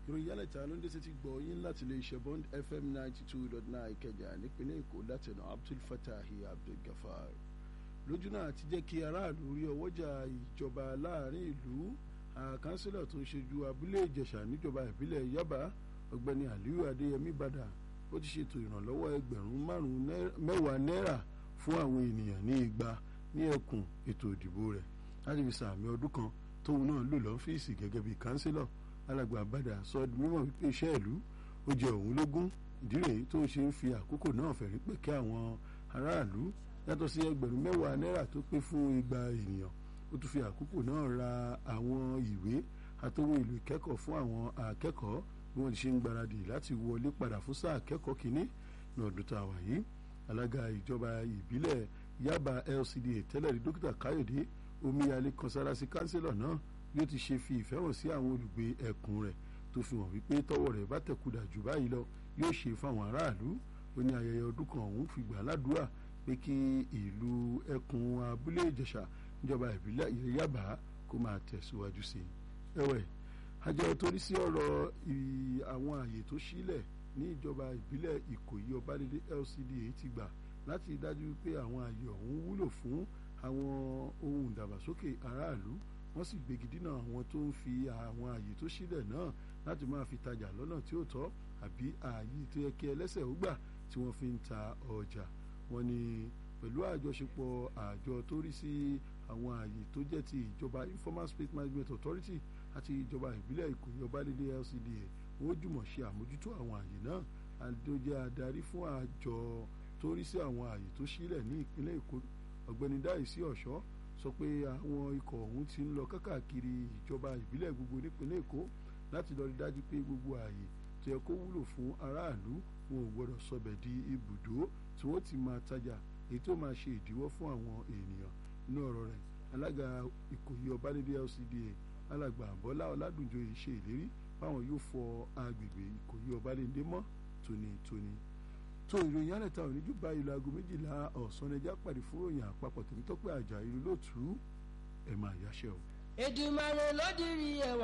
ìròyìn yálẹ̀ta ló ń dé sétí gbọ́ yín láti lè ṣe bond fm ninety two dot nine ìkẹjà nípínlẹ̀ èkó látẹ̀nà abdul fatahi abdul gafar lójú náà ti jẹ́ kí aráàlú rí ọwọ́jà ìjọba láàrin ìlú àkánsílẹ̀ tó ń ṣojú abúlé ìjẹ̀ṣà níjọba ìbílẹ̀ yaba ọ̀gbẹ́ni aliyu adéyẹmí bàdà ó ti ṣètò ìrànlọ́wọ́ ẹgbẹ̀rún márùn-ún mẹ́wàá náírà fún àwọn ènìyàn ní igba ní ẹkùn ètò ìdìbò rẹ̀ láti fi sàmì ọdún kan tóun náà lò lọ́fíìsì gẹ́gẹ́ bíi kánsílọ̀ alàgbà bàdà sọ di mímọ̀ wípé iṣẹ́ ìlú ó jẹ òun lógún ìdí rèé tó ń ṣe ń fi àkókò náà fẹ̀rí pé kí àwọn aráàlú yàtọ̀ sí ẹgbẹ̀rún mẹ́wàá náírà tó pé fún igba ènìyàn ó tún fi àkókò náà ra àwọn ìwé àtòwọn ìlú ìkẹ́kọ̀ọ́ fún àwọn akẹ́kọ̀ọ́ bí wọ́n ti ṣe ń gbáradì láti wọlé padà fún sáà akẹ́kọ̀ọ́ kínní ní ọdún tá a wà yìí alága ìjọba ìbílẹ̀ Yaba LCDA tẹ́lẹ̀ rí dókítà Káyọ̀dé omíyalé kọnsárásí kánsílọ̀ náà bí ó ti ṣe fi ìfẹ́ hàn sí àwọn olùgbé ẹkùn rẹ̀ tó fi hàn wípé tọ́wọ́ rẹ̀ bá tẹ̀kùdà jù báyìí lọ yóò ṣe fáwọn aráàlú ó ní ayẹyẹ ọdún kan òun fi gbà ládùúrà pé kí ìlú ẹkùn abúlé ìjẹ̀ṣà níjọba ìbílẹ̀ Yaba kó máa tẹ̀síwájú sí i ẹ̀wẹ̀ àjọ torí sí ọ̀rọ̀ àwọn àyè tó sílẹ̀ ní ìjọba ìbílẹ̀ Ìkòyí Ọbádélé LCDA ti gbà láti dájú pé àwọn àyè ọ̀hún wúlò fún àwọn ohun ìdàgbàsókè aráàlú wọ́n sì gbégi dínà àwọn tó ń fi àwọn àyè tó sílẹ̀ náà láti máa fi tajà lọ́nà tí ó tọ́ àbí ààyè tó yẹ kí ẹlẹ́sẹ̀ ó gbà tí wọ́n fi ń ta ọjà wọ́n ní pẹ̀lú àjọṣepọ̀ àjọ tó rí sí àwọn ààyè tó jẹ́ ti ìjọba informal space management authority àti ìjọba ìbílẹ̀ Ìkòyí Ọbádélé LCDA wọ́n jùmọ̀ ṣe àmójútó àwọn ààyè náà àdójẹ́ adarí fún àjọ tó rí sí àwọn ààyè tó sílẹ̀ ní ìpínlẹ̀ Èkó ọ̀gbẹ́ni Dáìsí Ọ̀ṣọ́ sọ pé àwọn ikọ̀ ọ̀hún ti ń lọ kákàkiri ìjọba ìbílẹ̀ gbogbo nípínlẹ̀ Èkó láti lọ rí dájú pé gbogbo ààyè tó yẹ kó wúlò fún aráàlú wọn ò gbọdọ̀ sọbẹ̀ di ibùdó tí wọ́n ti máa tajà èyí tó máa ṣe ìdíwọ́ fún àwọn ènìyàn inú ọ̀rọ̀ rẹ̀ alága Ìkòyí Ọbádélé LCDA alàgbà Bọ́lá Ọládùnjoyè ṣe ìlérí báwọn yóò fọ agbègbè Ìkòyí Ọbádélé mọ́ tónítóní tó ìròyìn alẹ́ta òní jù báyìí lọ aago méjìlá ọ̀sán ẹja pàdé fún ròyìn àpapọ̀ tèmi tọ́pẹ́ àjà ìlú lóòtú ẹ̀ máa yáṣẹ́ o. Èdùmàrè ló dirí ẹwà.